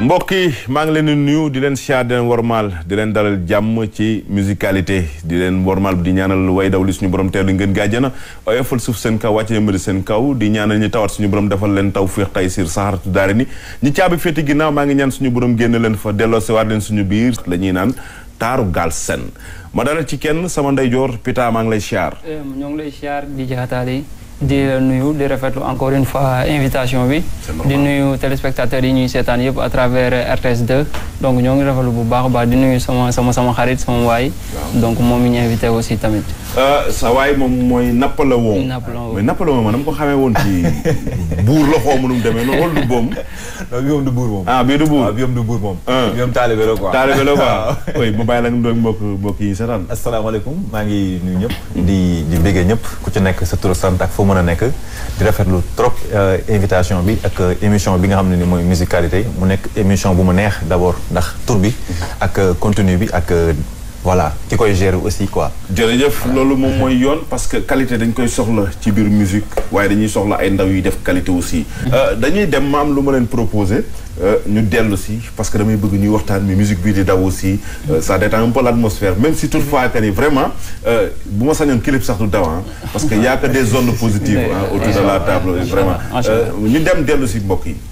mbokk yi maa ngi leen di nuyu di leen siyaar di leen warmaal di leen dalal jàmm ci musicalité di leen warmaal di ñaanal way daw li suñu borom teelu ngeen gàjjana oyofal suuf seen kaw wàcce yëmbali seen kaw di ñaanal ñi tawat suñu borom defal leen taw féex tay siir saxaratu daari ni ñi caabi féeti ginnaaw maa ngi ñaan suñu borom génn leen fa delloo si waat leen suñu biir la ñuy naan taaru Galsen ma dalal ci kenn sama ndeyjoor Pita maa ngi lay siyaar ñoo ngi lay siyaar di jaxataale di nuyu di rafetlu encore une fois invitation bi di nuyu téléspectateurs yi ñuy seetaan yëpp à travers RTS 2 donc ñoo ngi rafetlu bu baax a baax di nuyu sama sama sama xarit sama waay donc moom mi ñu invité aussi tamit sa waay moom mooy Napoléon Napoléon mais Napoléon ma dama ko xamee woon ci buur la xaw ma nu mu demee noonu wala du boom non bi moom du buur moom. ah bii du buur waaw bi moom du buur moom. Ah. bi moom taalibe la quoi. taalibe la quoi oui ma bàyyi la nga doon mbokk mbokk yi seetaan asalaamaaleykum maa ngi nuyu ñëpp. di di béggee ñëpp ku ci nekk sa tur sant ak foo mën a nekk. di rafetlu trop euh, invitation bi ak euh, émission bi nga xam ne ni mooy musicalité mu nekk émission bu mu neex d' abord ndax tur bi. ak euh, contenu bi ak euh, voilà ki koy gérer aussi quoi. jërëjëf loolu moom mooy yoon parce que qualité dañ koy soxla ci biir musique waaye dañuy soxla ay ndaw yuy def qualité aussi dañuy dem ma am lu ma leen proposé ñu dellu si parce que damay bëgg ñuy waxtaan mi musique bii di daw aussi euh, ça détend un peu l'atmosphère même si toutefois que ni vraiment euh, bu ma sañoon clip sax du daw ah parce que y a que des zones positives ah, autour de la table vraiment Euh, ñu dem dellu si mbokk yi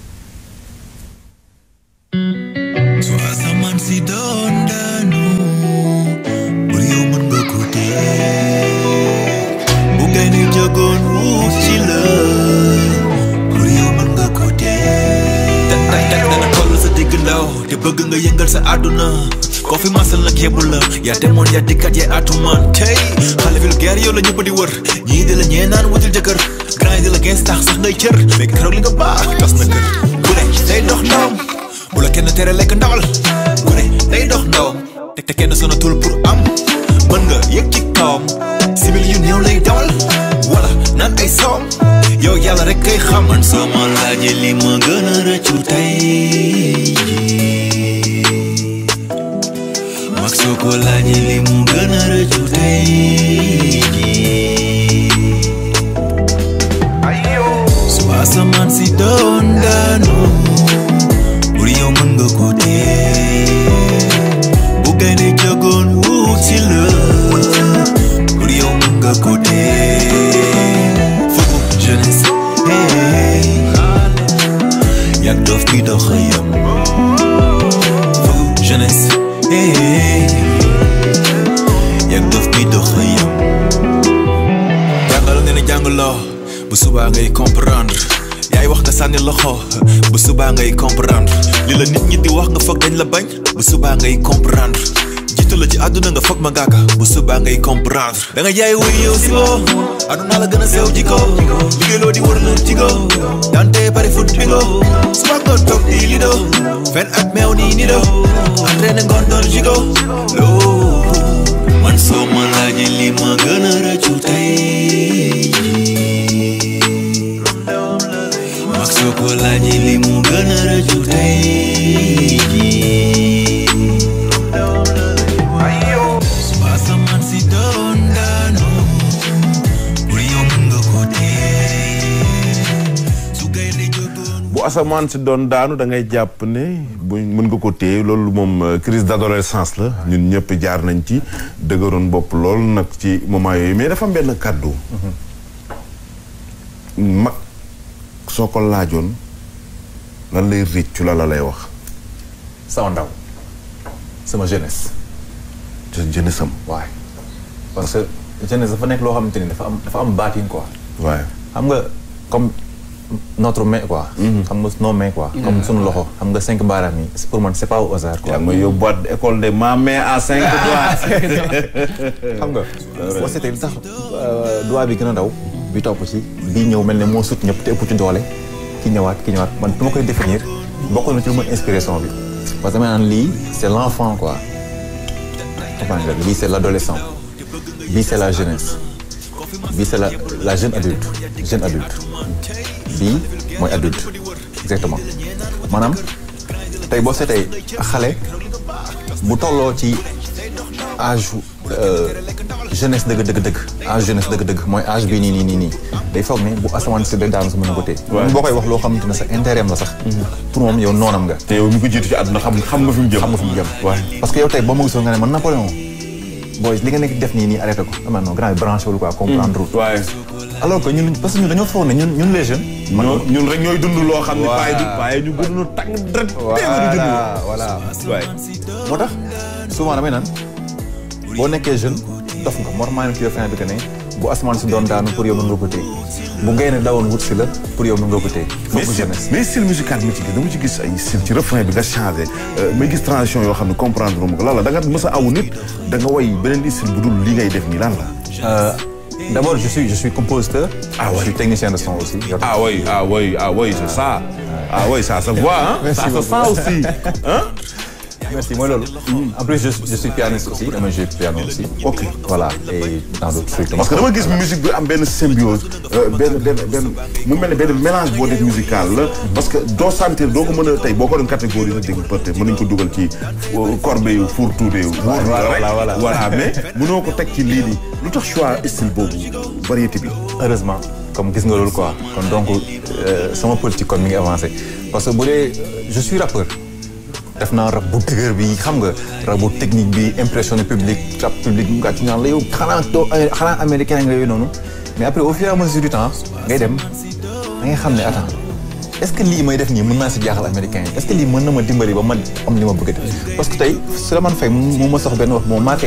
su asamaan si doon daanu bur yow mën nga ko téye bu gaynde jógoon wuuf ci la bur yow mën nga ko téye te tey tey dana toll sa digg ndaw te bëgg nga yëngal sa àdduna koo fi masal nag yebbu la yaa demoon yaa dikkat yaa atumaan tey xale vulgaire yow la ñëpp di wër ñii di la ñee naan wutul jëkkër grand yi di la gens tax sax ngay cër mais keroog li nga baax tas na kër ku ne day dox ndawam bu la kenn tere lekk ndawal ku ne day dox ndawam te te kenn sonatul pour am mën nga yëg ci kawam simili yu néew lay dawal wala naan ay soom yow yàlla rek kay xam man soo ma laajee li ma gën a rëccu tey jii mag soo ko laajee li mu gën a rëccu tey jii su asamaan si doon daanu bur yow mën nga ko téye bu gaynde jógoon wuut si la bur yow mën nga ko téye fukk jeunesse hey yak dof bi dox a yam fukk jeunesse hey yak dof bi dox a yam jàngal nga ne jàngaloo bu subaa ngay comprendre yaay wax nga sànni loxo bu subaa ngay comprendre li la nit ñi di wax nga foog dañ la bañ bu subaa ngay comprendre jiitu la ci àdduna nga foog ma ngàkka bu subaa ngay comprendre da nga jaay wuy yow si boo àdduna la gën a sew jiko liggéeyloo di wër lu jigo dante pare foot bingo suba nga toog di lido fen ak meew nii nido entraîné ngoon doon jigo loo man soo ma laajee li ma gën a rëccu tey mag soo ko laajee li mu gën a rëccu tey su asamaan si doon daanu pour yow mën nga ko téye su gaynde jógoon bu asamaan si doon daanu da ngay jàpp ne bu mën nga ko téye loolu moom euh, crise d'adolescence la ñun ñëpp jaar nañ ci dëgëroon bopp lool nag ci moment yooyu mais dafa am benn kàddu mag soo ko laajoon lan lay réccu la la lay wax sama ndaw sama jeunesse. te jeunesse am waaye parce que jeunesse dafa nekk loo xamante ni dafa am dafa am baatin quoi. waaye xam nga comme notre main quoi. xam nga nos mains quoi. comme sunu loxo xam nga cinq baaraam yi pour man c'est pas au hasard quoi. yaa ngi may yóbbuwaat école de ma main à cinq doigts xam nga boo seetee li tax doigt bi gën a ndaw bi topp ci bii ñëw mel ne moo sut ñëpp te ëpp ci doole ki ñëwaat ki ñëwaat man du ma koy définir bokk na ci lu ma inspiration bi parce que dama naan lii c'est l'enfant quoi comprendre nga lii c'est l'adolescent bii c'est la jeunesse bii c'est la la jeune adulte jeune adulte bii mooy adulte exactement maanaam tey boo seetee xale bu tolloo ci âge jeunesse dëgg dëgg dëgg âge jeunesse dëgg dëgg mooy âge bii nii nii nii nii day foog ne bu asamaan si day daanu sa mën a ko téye boo koy wax loo xamante ne sa intérêt la sax pour moom yow noonam nga te yow mi ko jiitu ci àdduna xam xam nga fi mu jëm xam nga fi mu jëm parce que yow tey boo ma gisoon nga ne man Napoléon booy li nga nekk def nii nii arrêté ko ama non grand bi branché wul quoi comprendre waaye alors que ñun parce que ñun dañoo foog ne ñun ñun les jeunes ñoo ñun rek ñooy dund loo xam ne Voilà. paay du paay ñu gën a tàng dara téeméeri junni voilà voilà waaye moo tax souvent damay naan boo nekkee jeune dof nga moo tax maa ngi kii fin bi que ne bu asamaan si doon daanu pour yow mën nga ko téye bu gaynde dawoon wut si la pour yow mën nga ko téye mais foofu style jeunesse mais style musical bi ma ci gis dama ci gis ay style ci refrain bi nga changé may gis transition yoo xam ne comprendre ma ko lan la da nga mës a awu nit da nga way beneen style bu dul li ngay def nii lan la. Euh, d'abord je suis je suis compositeur Ah ouais. je suis technicien de son aussi yow ah oui ah oui ah oui c'est ça ah oui ça se voit hein Merci ça se beaucoup. sent aussi hein merci mooy loolu en plus je, je suis pianiste aussi dama jouer piano aussi ok voilà et dans d'autres trucs parce que dama gis musique bi am benn symbiose euh, benn benn benn mu mel ne benn mélange boo def musical la parce que doo sentir doo ko mën a tey boo ko doon catégorie sax dégg peut-être mën nañu ko dugal ci euh, corbeille yu four tuude yu voilà, voilà. voilà mais mënoo ko teg ci lii nii lu tax choix style boobu variété bi heureusement comme gis nga loolu quoi kon donc euh, sama politique kon mi ngi avancé parce que bu dee je suis rappeur def naa rap bu dëgër bi xam nga rap bu technique bi impressionné public rap public mu gàcc ñaan la yow xanaa doo xanaa américain nga yooyu noonu mais après au fur et à mesure du temps ngay dem da ngay xam ne attends est-ce que lii may def nii mën naa si jaaxal américain yi est-ce que lii mën na ma dimbali ba ma am li ma bëgg a def parce que tey Souleymane Faye mu ma sox benn wax moo marqué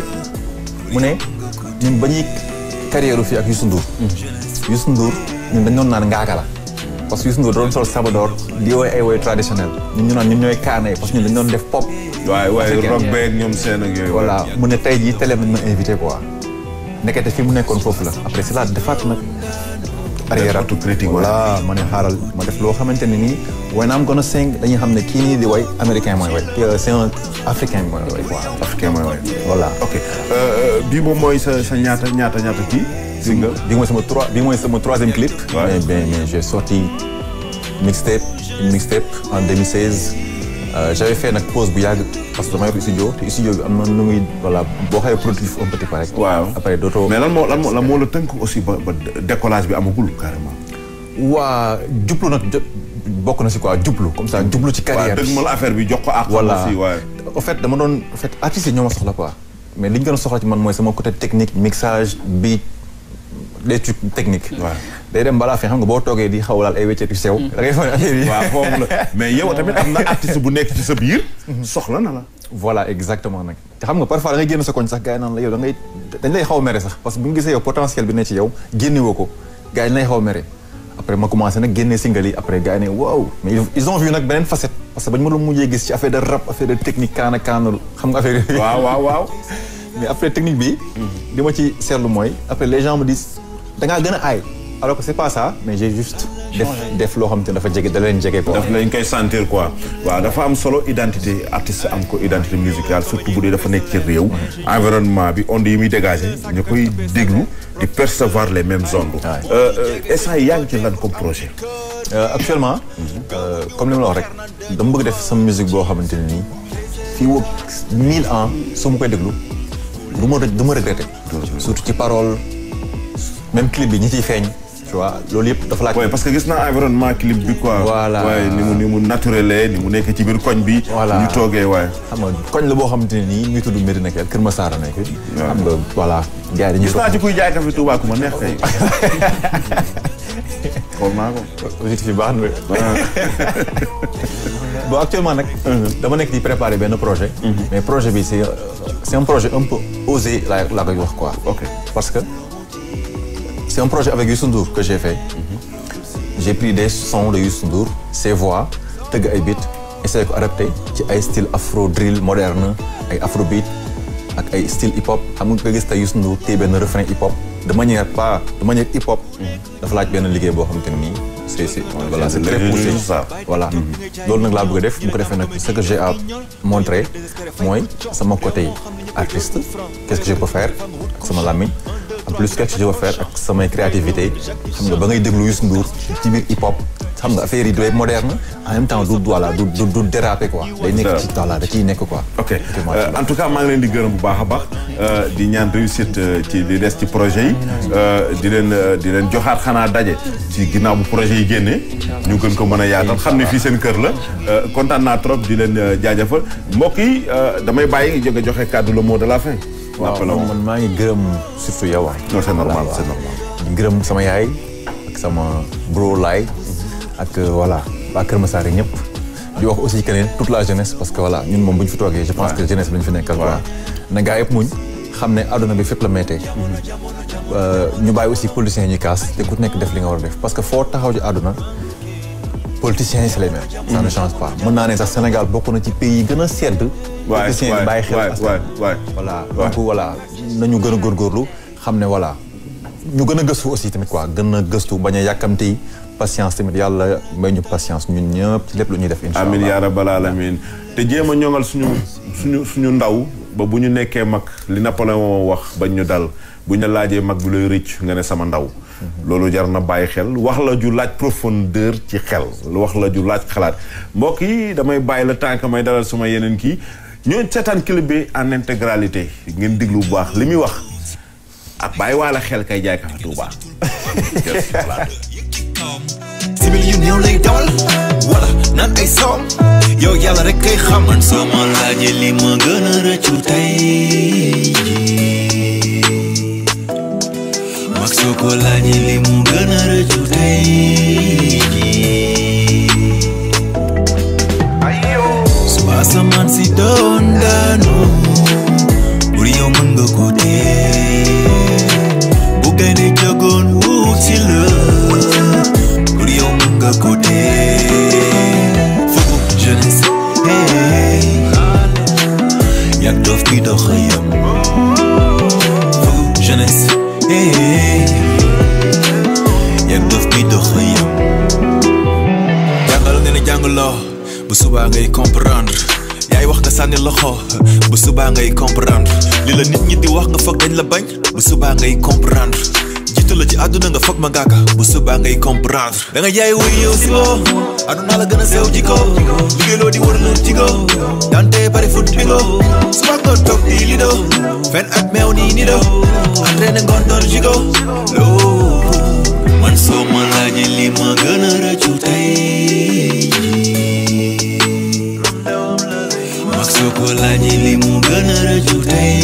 mu ne ñun ba ñuy carrière fii ak Youssou Ndour Youssou Ndour ñun dañ doon naan ngaaka la parce que Youssou Ndour doon sol sabadoor di woy ay woy traditionnel ñun ñu naan ñun ñooy kaana yi parce que ñun dañ doon def pop waaye waaye Africain. rock beeg ñoom seen ak yooyu voilà mu ne tey jii télé nañ ma invité quoi nekkete fi mu nekkoon foofu la après c'est là defaat nag arrière autocritique, voilà ma ne xaaral ma def loo xamante ne nii when I'm gonna sing dañuy xam ne kii nii di way américain mooy way Euh, c'est un africain mooy way quoi africain mooy waaye voilà ok euh, bii moom mooy sa sa ñaata ñaata ñaata kii single bi mooy sama trois bi mooy sama troisième clip. Ouais. mais mais mais j'ai sorti mixtape une mixtape en 2016. Euh, j'avais fait nag pause bu yàgg parce que dama yor studio te studio bi am na nu muy voilà boo xawee productif un petit peu rek. waaw après dootoo. mais lan moo lan moo lan moo la tënk aussi ba ba décollage bi amagul carrément waa jublu nag jo bokk na si quoi jublu comme ça jublu ci waaw carrière dëgg ma la affaire bi jox ko ak voilà aussi waaye en fait dama doon en fait artistes yi ñoo ma soxla quoi mais li ñu gën a soxla ci man mooy sama côté technique mixage beat des trucs techniques. Ouais. day dem balaa fi xam nga boo toogee di xaw laal ay wéccet yu sew. da ngay foog ne affaire yi. waaw foofu la mais yow tamit am na artiste bu nekk ci sa biir soxla na la voilà exactement nag te xam nga parfois da ngay génn sa koñ sax gars yi naan la yow da ngay dañ lay xaw a mere sax parce que bu ñu gisee yow potentiel bi ne ci yow génne woo ko gars yi dañ lay xaw a mere après ma commencé nag génne single yi après gars yi ne waaw mais ils- ils ont vu nag beneen facette parce que bañ ma doon mujjee gis ci affaire de rap affaire de technique kaana kaanul xam nga affaire yooyu waaw waaw waaw mais après technique bi li ma ci seetlu mooy après les gens me disent da ngaa gën a aay alors que c'est pas ça mais j'ai juste def def loo xam te ne dafa jege da leen jege quoi daf lañ koy sentir quoi waaw dafa am solo identité artiste am ko identité musicale surtout bu dee dafa nekk ci réew environnement bi ondes yi muy dégagé ñu koy déglu di percevoir les mêmes ondes instant yi yaa ngi ci lan comme projet Euh, actuellement euh, comme li ma la wax rek dama bëgg def sama musique boo xamante ne nii fii woo mille ans su ma koy déglu du ma du ma regretté surtout ci parole même clip bi ñi ciy feeñ tu vois loolu yëpp dafa laaj ouais parce que gis naa environnement clip bi quoi Voilà. waaye ni mu ni mu naturel ni mu nekk ci biir koñ bi Voilà. ñu toogee waaye xam nga koñ la boo xamante ne nii muy tudd Medina Kell Kër Massar a nekk xam nga voilà gars yi dañuy gis naa ci kuy jaay café Touba ku ma neex kay xool naa ko objectif yi baax na bon actuellement nag dama nekk di préparer benn projet mais projet bi c'est c'est un projet un peu osé laa laa koy wax quoi ok parce que c'est un projet avec Youssou Ndour que j'ai fait j'ai pris des sons de Youssou Ndour ses voix tëgg ay beats essayé ko adapté ci ay style afro drill moderne ay afro beat ak ay style hip hop xam nga nga gis tey Youssou Ndour téye benn refrain hip hop de manière pas de manière hip hop dafa laaj benn liggéey boo xamante ne nii c'est c'est voilà c'est très poussé juste ça. voilà loolu nag laa bëgg a def bu ko defee nag ce que j'ai à montrer mooy sama côté artiste qu'est-ce que je peux faire ak sama làmmiñ en plus quelque chose je veux faire ak samay créativité xam nga ba ngay déglu Youssou Ndour ci biir hip hop xam nga affaire yi doy moderne en même temps du voilà du du du déraper quoi. day nekk ci voilà da ciy nekk quoi. ok en tout cas maa ngi leen di gërëm bu baax a baax di ñaan réussite ci li des ci projet yi di leen di leen joxaat xanaa daje ci ginnaaw bu projet yi génnee ñu gën ko mën a yaatal xam ne fii seen kër la kontaan naa trop di leen jaajëfal mbokk yi damay bàyyi jóge joxe kàddu le mot de la fin. waaw man maa ngi gërëm surtout yow non c'est normal c'est normal. di gërëm sama yaay ak sama bro laay ak voilà waa Kër Massar ñëpp di wax aussi que ne toute la jeunesse parce que voilà ñun moom bu ñu fi toogee je pense que jeunesse bi lañu fi nekkal quoi na gaa yëpp muñ xam ne àdduna bi fépp la mettee ñu bàyyi aussi politiciens yi ñuy kaas te ku nekk def li nga war a def parce que foo taxaw ci àdduna politiciens yi c'est les mêmes ça ne change pas mën naa ne sax Sénégal bokk na ci pays yi gën a sedd politiciens yi bàyyi xel askan voilà donc voilà nañu gën a góorgóorlu xam ne voilà ñu gën a gëstu aussi tamit quoi gën a gëstu bañ a yàkkamti patience tamit yàlla may ñu patience ñun ñëpp ci lépp lu ñuy def incha allah amiin yaa rabbal aalamiin te jéem a ñoŋal suñu suñu suñu ndaw ba bu ñu nekkee mag li Napoléon wax bañ ñu dal bu ñu la laajee mag bi lay rëcc nga ne sama ndaw loolu jar na bàyyi xel wax la ju laaj profondeur ci xel wax la ju laaj xalaat mbokk yi damay bàyyi la tànk may dalal suma yeneen kii ñooñu seetaan clip bi en intégralité ngeen diglu bu baax li muy wax ak bàyyi waala xel kay jaay kafe Tuuba sibil yu néew lay dawal wala naan ay soom yow yàlla rek kay xam man soo ma laajee li ma gën a rëccu tey jii mag soo ko laajee li mu gën a rëccu tey jii su asamaan si doon daanu bur yow mën nga ko tee bu gaynde jogoon wuuti la pour yow mën nga ko tee fugu jeunesse hey yak dof bi dox yam fugu jeunesse hey yak dof bi dox yam jàngal nga ne jàngaloo bu subaa ngay comprendre yaay wax nga sànni loxo bu subaa ngay comprendre li la nit ñi di wax nga foog dañ la bañ bu subaa ngay comprendre jiitu la ci àdduna nga foog ma ngaaka bu subaa ngay comprendre da nga jaay wuy yow si boo àdduna la gën a sew jiko liggéeyloo di wër lër jigo dante bari fut bingo suba nga toog di lido fen ak meew nii ni do entraîné ngoon doon jigo loo man soo ma laajee li ma gën a rëccu tey mag soo ko laajee li mu gën a rëccu tey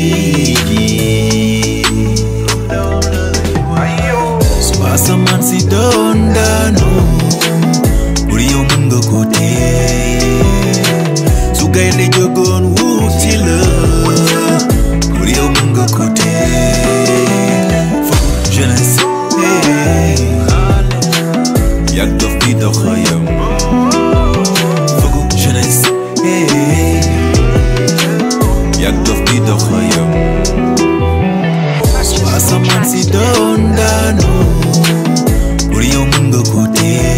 su asamaan si doon daanu bur yow mën nga ko tee su gaynde jógoon wuuti la bur yow mën nga ko tee fokk jeunesse hey yak dof bi dox yam fokk jeunesse hey yak dof bi dox yam su asamaan si doon daanu bur yow mën nga ko tee